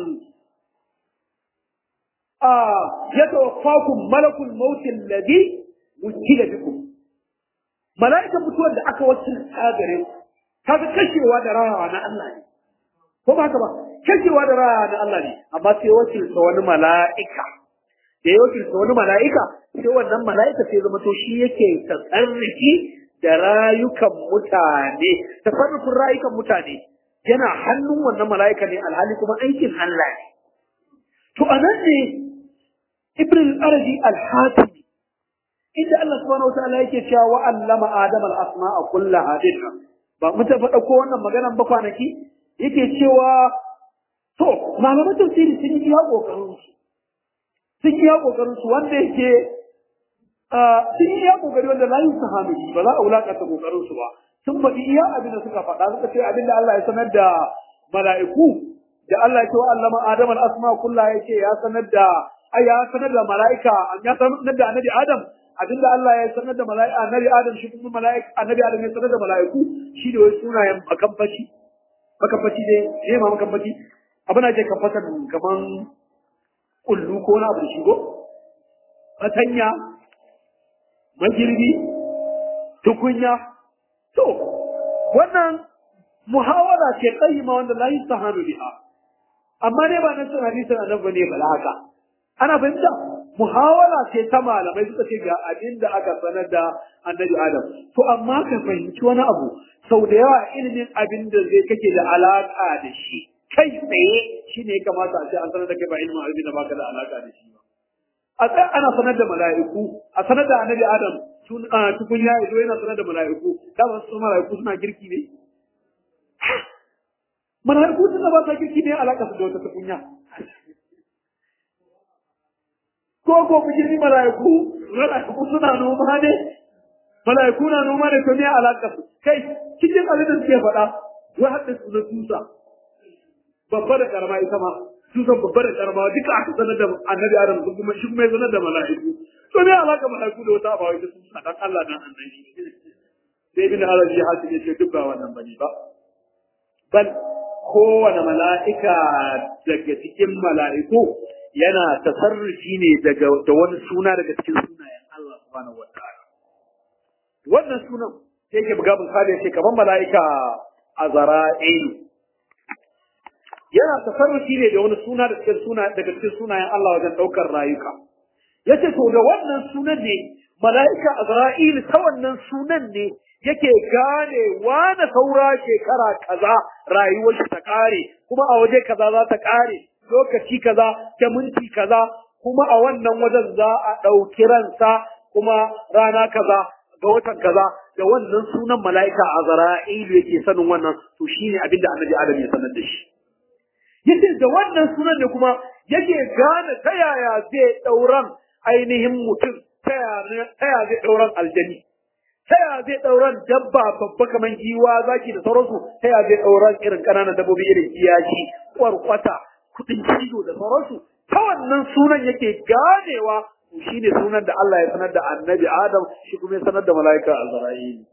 yatawaffakum malakul maut alladhi wukila bikum mala'ikan mutuwar da aka wakilta gare ku kaga kashewa da rayawa na Allah ne ko ba haka ba kashewa da rayawa na Allah ne amma sai wakilta wani mala'ika da ya wakilta wani mala'ika sai wannan mala'ika sai zama to shi yake tasarrufi da rayukan mutane tasarrufin rayukan mutane yana hannun wannan mala'ika ne alhali kuma aikin Allah ne to anan ne ibn al-arabi al-hatimi inda Allah subhanahu wa ta'ala yake cewa wa allama adama al-asma'a kullaha dinha ba mun ta faɗa ko wannan maganan ba kwanaki yake cewa to malaman tafsiri sun yi iya kokarin su sun yi iya kokarin su wanda yake sun yi iya kokari wanda la yin sahabi ba za a wulakanta kokarin su ba sun faɗi iya abin da suka faɗa suka ce abin da Allah ya sanar da mala'iku da Allah ya ce wa allama adama al-asma'a kullaha yake ya sanar da ai ya sanar da mala'ika ya sanar da annabi Adam abinda Allah ya sanar da mala'ika annabi Adam shi kuma mala'ika annabi Adam ya sanar da mala'iku shi da wai sunayen makamfaci makamfaci dai ne ma makamfaci abin da ke kamfatan kaman kullu ko na abu shigo fatanya magirbi tukunya to wannan muhawara ce qayyima wanda la yastahanu biha amma ne ba nan sun hadisin annabi ne bala haka ana fahimta muhawara ce ta malamai suka ce ga abin da aka sanar da annabi adam to amma ka fahimci wani abu sau da yawa ilimin abin da zai kake da alaka da shi kai tsaye shine ya kamata a ce an sanar da kai ba ilimin abin da baka da alaka da shi ba a tsaye ana sanar da mala'iku a sanar da annabi adam tun tukun ya ido yana sanar da mala'iku dama su mala'iku suna girki ne mala'iku suna ba ta girki ne alaka su da wata tukunya ko ko ku girmi mala'iku mala'iku suna noma ne mala'iku na noma ne to me alaka su kai cikin abin da suke faɗa wai hadda su na tusa babba da karama ita ma tusan babba da karama duka aka sanar da annabi adam sun kuma shi kuma ya sanar da mala'iku to me alaka mala'iku da wata abawa ita sun dan Allah dan annabi sai bin arabi hasu ya ce duk ba wannan bane ba bal kowane mala'ika daga cikin mala'iku yana tasarrufi ne daga da wani suna daga cikin sunayen Allah subhanahu wa ta'ala wannan sunan sai yake buga misali sai kamar mala'ika azra'il yana tasarrufi ne da wani suna daga cikin suna daga cikin sunayen Allah wajen daukar rayuka yace to da wannan sunan ne mala'ika Azra'il ta wannan sunan ne yake gane wane saura shekara kaza rayuwar shi ta kare kuma a waje kaza za ta kare lokaci kaza ta minti kaza kuma a wannan wajen za a ɗauki ransa kuma rana kaza ga watan kaza da wannan sunan mala'ika Azra'ilu yake sanin wannan to shine abinda Annabi Adam ya sanar da shi yace da wannan sunan ne kuma yake gane ta yaya zai ɗauran ainihin mutum ta yaya zai ɗauran aljani ta yaya zai ɗauran dabba babba kamar giwa zaki da sauransu ta yaya zai ɗauran irin ƙananan dabbobi irin kiyashi kwarkwata kuɗin cizo da sauransu ta wannan sunan yake ganewa shi ne sunan da Allah ya sanar da annabi Adam shi kuma ya sanar da mala'ika Azra'il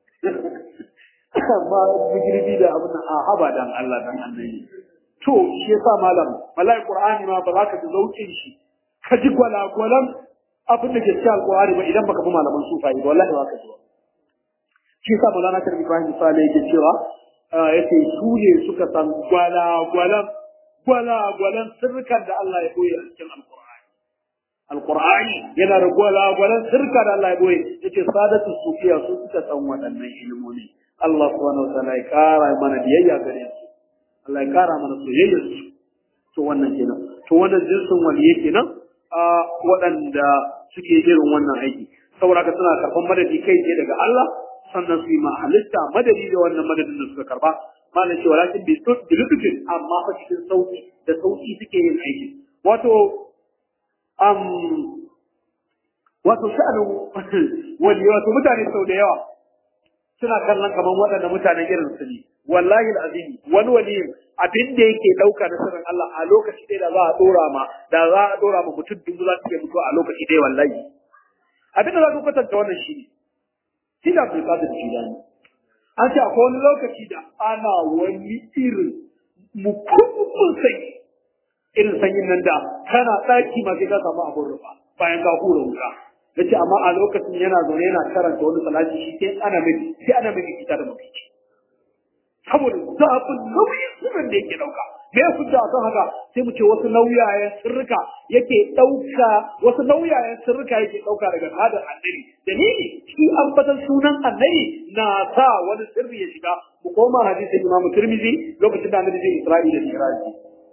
amma bigirbi da abin a haba dan Allah dan annabi to shi yasa malam wallahi Qur'ani ma ba za ka ji zaukin shi ka ji gwalagwalan abin da ke cikin alƙur'ani ba idan baka bi malaman sufai ba wallahi ba ka ji shi yasa Maulana Karim Ibrahim Sale yake cewa yace su ne suka san gwalagwalan gwalagwalan sirrikan da Allah ya koyi a cikin alƙur'ani alƙur'ani yana da gwalagwalan sirrika da Allah ya koyi yace sadatu sufiya su suka san waɗannan ilimomi Allah subhanahu wa ta'ala ya kara mana biyayya gare su Allah ya kara mana soyayyar su to wannan kenan to wannan jinsin waliye kenan a waɗanda suke irin wannan aiki saboda haka suna karɓar madadi kai tsaye daga Allah sannan su yi ma halitta madadi da wannan madadin da suka karɓa malam ce walakin bi lutufin amma fa cikin sauki da sauki suke yin aiki wato um wato sha'anin wali wato mutane sau da yawa suna kallon kamar waɗanda mutanen irin su ne wallahi alazim wani wali abin da yake ɗauka na sirrin Allah a lokaci ɗaya da za a ɗora ma da za a ɗora ma mutum dubu za su iya mutuwa a lokaci ɗaya wallahi abin da za ku kwatanta wannan shi ne shi da Abdul Qadir Jilani an ce akwai wani lokaci da ana wani irin mukumin sanyi irin sanyin nan da kana ɗaki ma sai ka samu abin rufa bayan ka hura wuta yace amma a lokacin yana zaune yana karanta wani salati shi sai ana mai sai ana mai kita da mafici saboda zafin nauyin sirrin da yake dauka me ya hujja kan haka sai mu ce wasu nauyayen sirrika yake dauka wasu nauyayen sirrika yake dauka daga hadar annabi dalili shi ambatan sunan annabi na sa wani sirri ya shiga mu koma hadisin Imam Tirmidhi lokacin da annabi zai Isra'ila da Miraji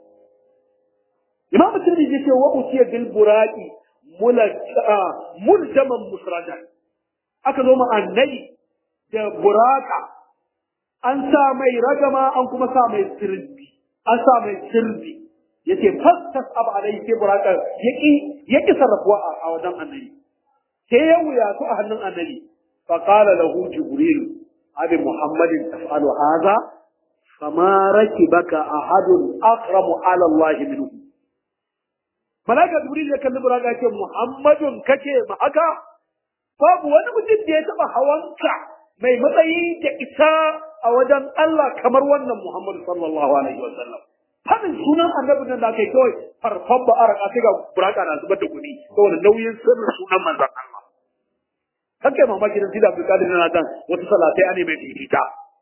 Imam Tirmidhi ce wa utiya bil buraqi muljaman musrajan aka zo ma annabi da buraka an sa mai ragama an kuma sa mai sirbi an sa mai sirbi yace fastas ab alai sai buraka yaki yaki sarrafuwa a wajen annabi sai ya wuya su a hannun annabi fa qala lahu jibril abi muhammadin taf'alu hadha fama rakibaka ahadun akramu ala allah minhu Malaka Jibril ya kalli Buraka ya ce Muhammadun kake ma haka babu wani mutum da ya taba hawanka mai matsayi da isa a wajen Allah kamar wannan Muhammadu sallallahu alaihi wa sallam. Fadin sunan annabi nan da kai kawai farfan ba a raka ga Buraka na zubar da kuɗi saboda nauyin sirrin sunan manzon Allah. Kake mamaki dan Sida Abdul Qadir na kan wata salatai ane mai fifita.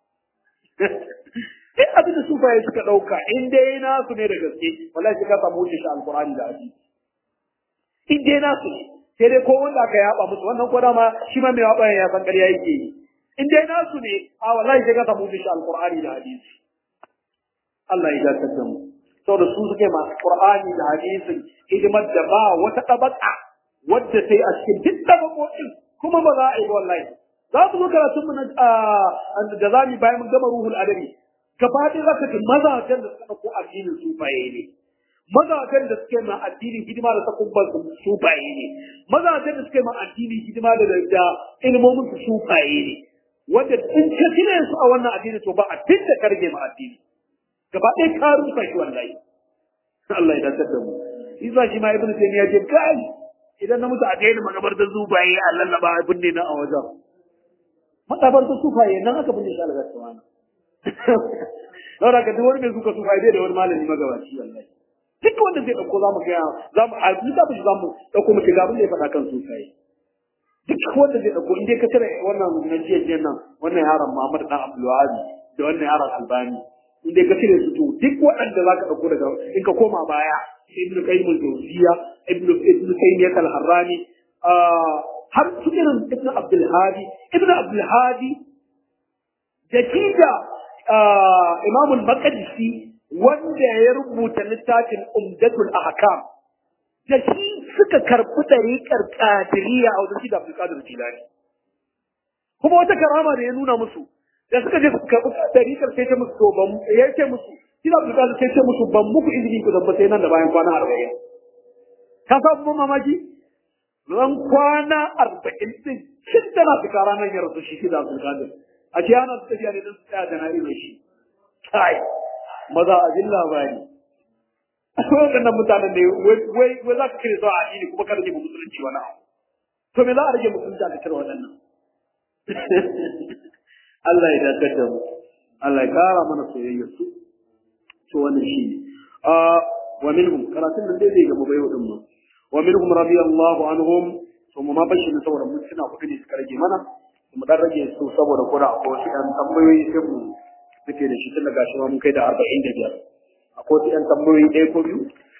in abin da sufaye suka ɗauka in dai nasu ne da gaske wallahi sai ka samu wuce shi alqur'ani da hadisi in dai nasu ne sai dai ko wanda aka yaba musu wannan ko dama shi ma mai yaba ya san ƙarya yake yi in dai nasu ne a wallahi sai ka samu wuce shi alqur'ani da hadisi Allah ya dakatar da mu saboda su suke ma qur'ani da hadisin hidimar da ba wata tabaka wadda sai a cikin duk tabakokin kuma ba za a yi wallahi za su zo karatun mu da za mu bayan mun gama ruhul adabi gaba ɗaya za ka ji mazajen da suka ɗauko addinin sufaye ne mazajen da suke ma addinin hidima da sakubban sufaye ne mazajen da suke ma addinin hidima da da ilmomin su sufaye ne wanda in ka cire su a wannan addini to ba addin da karge ma addini gaba ɗaya ka rusa shi wallahi Allah ya dace da mu isa shi ma ibnu taymiya ce kai idan na mutu a daina magabar da zubaye a lallaba abin ne na a wajen madabar da sufaye nan aka binne shi Allah ta wani Saboda ka duk wani mai suka suka bai da wani malami magabaci wallahi. Duk wanda zai dauko zamu ga zamu a littafin shi zamu dauko mu ga abin da ya faɗa kan sufaye. Duk wanda zai dauko in dai ka cire wannan najiyan nan wannan yaron Muhammad dan Abdul Wahab da wannan yaron Albani in dai ka cire su to duk waɗanda za ka dauko daga in ka koma baya Ibn Qayyim al-Jawziyya Ibn Ibn Taymiyyah al-Harrani har su irin ibn abdulhadi ibn abdulhadi da shi da imamul maqdisi wanda ya rubuta littafin umdatul ahkam da shi suka karɓi ɗariƙar ƙadiriya a wajen shi da abdulkadir jilani kuma wata karama da ya nuna musu da suka je suka karɓi ɗariƙar sai ce musu to ban ya ce musu shi da abdulkadir sai ce musu ban muku izini ku zamba sai nan da bayan kwana arba'in ka sa abin mamaki ran kwana arba'in din shin tana fita ranar ya rasu shi da abdulkadir a ce ana su tafiya ne don su tsaya da na irin shi kai maza a jin labari akwai waɗannan mutanen ne wai wai za ka kire su a addini kuma kada ne mu musulunci wani abu to me za a rage musulunci a cire waɗannan Allah ya dakatar da mu Allah ya kara mana soyayyar su to wannan shi ne wa minhum karatun nan dai zai gaba bai wadin mu wa minhum radiyallahu anhum to mu ma bashi ne saboda mun tuna kuɗi ne suka rage mana mu dan rage su saboda koda akwai wasu ɗan tambayoyi sai mu muke da shi tun daga shi ma mun kai da arba'in da biyar akwai wasu ɗan tambayoyi ɗaya ko biyu